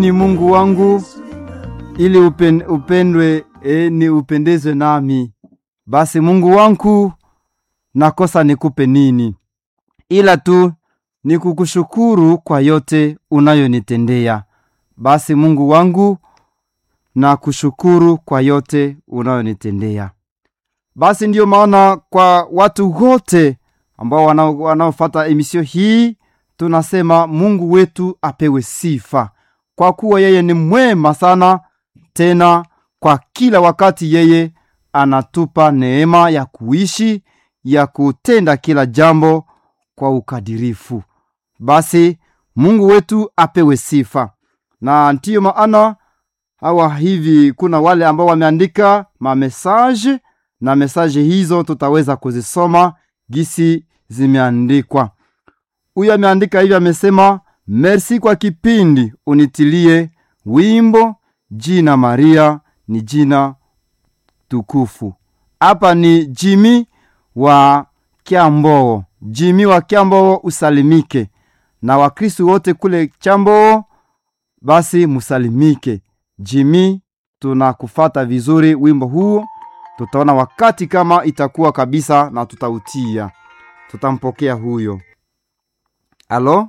ni Mungu wangu ili upen, upendwe e, ni upendezwe nami. Basi Mungu wangu, nakosa nikupe nini ila tu ni kukushukuru kwa yote unayonitendea. Basi Mungu wangu, na kushukuru kwa yote unayonitendea. Basi ndiyo maana kwa watu wote ambao wanaofata emisio hii tunasema Mungu wetu apewe sifa, kwa kuwa yeye ni mwema sana, tena kwa kila wakati yeye anatupa neema ya kuishi, ya kutenda kila jambo kwa ukadirifu. Basi Mungu wetu apewe sifa, na ndiyo maana hawa hivi, kuna wale ambao wameandika mamesaje na mesaje hizo tutaweza kuzisoma gisi zimeandikwa. Huyu ameandika hivi, amesema merci kwa kipindi, unitilie wimbo jina Maria ni jina tukufu. Hapa ni Jimi wa Kyamboo, Jimi wa Kyamboo, usalimike na Wakristu wote kule Kyamboo, basi musalimike. Jimi, tunakufata vizuri wimbo huu, tutaona wakati kama itakuwa kabisa na tutautia, tutampokea huyo. Alo,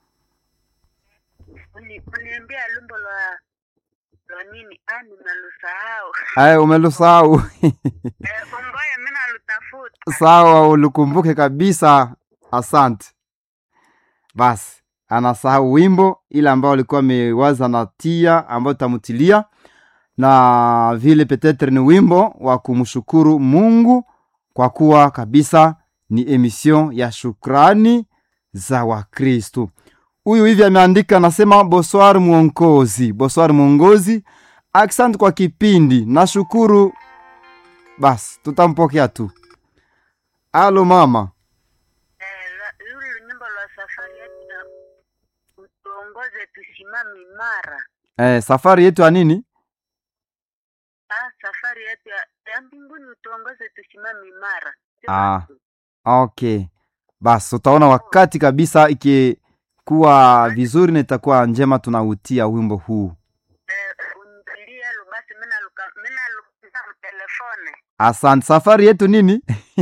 uniambia lumbo lwa lwa nini? Ah, nimelusahau. aya, umelusahau Eh, Ungoye mimi nalutafuta. sawa, ulikumbuke kabisa. Asante. Basi anasahau wimbo ile ambao alikuwa amewaza na tia ambayo tutamutilia, na vile petetre ni wimbo wa kumshukuru Mungu kwa kuwa kabisa ni emission ya shukrani za Wakristu. Huyu hivi ameandika, anasema bonsoir mwongozi, bonsoir mwongozi, asante kwa kipindi, nashukuru. Basi tutampokea tu. Alo mama. Eh, la- yule nyimbo lwa safari yetu na utuongoze tusimame imara. Eh, safari yetu ya nini? Ah, safari yetu ya, ya mbinguni utuongoze tusimame imara. Ah. Okay, basi utaona wakati kabisa ikikuwa vizuri na itakuwa njema, tunautia wimbo huu. Eh, unipilie lu basi mimi naluka mimi naluka telefone. Asante. Safari yetu nini?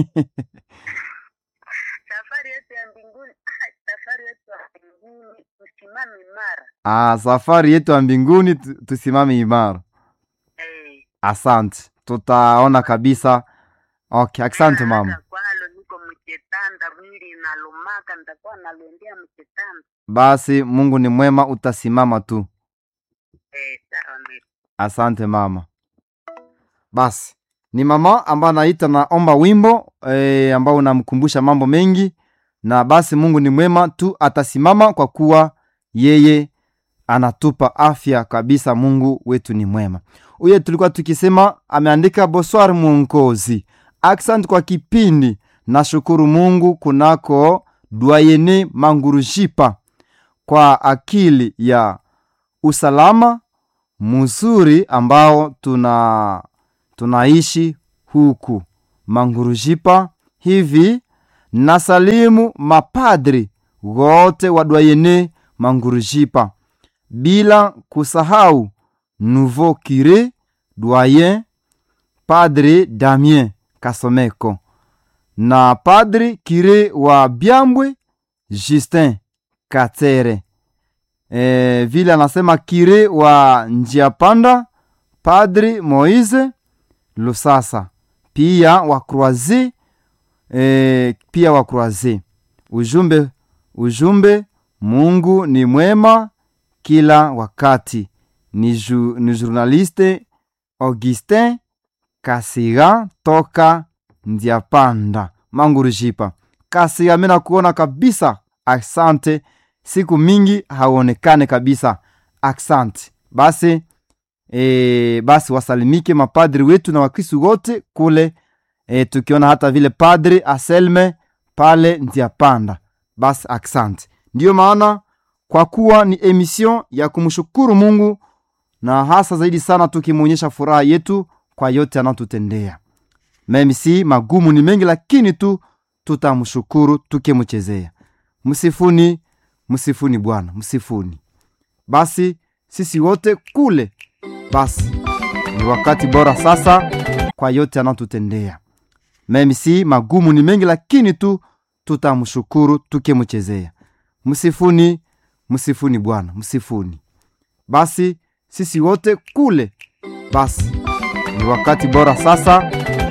Safari yetu ya mbinguni, ah, safari yetu ya mbinguni tusimame imara. Ah, safari yetu ya mbinguni tu- tusimame imara. Eh. Asante, tutaona kabisa. Okay, asante mama. Hata kwalo niko mchetanda mwili inalumaka nitakuwa nalwendea mchetanda. Basi Mungu ni mwema, utasimama tu. Eh, sawa mimi. Asante mama. Basi ni mama ambaye anaita naomba wimbo e, ambao unamkumbusha mambo mengi, na basi Mungu ni mwema tu, atasimama kwa kuwa yeye anatupa afya kabisa. Mungu wetu ni mwema. Huyo tulikuwa tukisema, ameandika bonsoir mwongozi, asante kwa kipindi, nashukuru Mungu kunako dwayene mangurujipa kwa akili ya usalama mzuri ambao tuna tunaishi huku mangurujipa hivi. Nasalimu mapadri wote wa dwayene mangurujipa bila kusahau nouveau cure doyen padre Damien Kasomeko na padri cure wa Byambwe Justin Katere e, vile anasema kire wa njia panda padri Moise Lusasa pia wa Croise e, pia wa Croise. Ujumbe ujumbe, Mungu ni mwema kila wakati. Ni, ju, ni journaliste Augustin Kasiga toka Ndiapanda Mangurujipa. Kasiga, mimi nakuona kabisa, asante siku mingi haonekane kabisa. Asante basi. E, basi wasalimike mapadri wetu na wakristu wote kule e, tukiona hata vile padri Aselme pale Ndiapanda. Basi asante. Ndiyo maana kwa kuwa ni emission ya kumshukuru Mungu na hasa zaidi sana tukimwonyesha furaha yetu kwa yote anatutendea. Memi si magumu ni mengi, lakini tu tutamshukuru tukimchezea. Msifuni msifuni Bwana, msifuni. Basi sisi wote kule. Basi ni wakati bora sasa kwa yote anatutendea. Memi si magumu ni mengi, lakini tu tutamshukuru tukimchezea. Msifuni, msifuni Bwana, msifuni. Basi sisi wote kule. Basi ni wakati bora sasa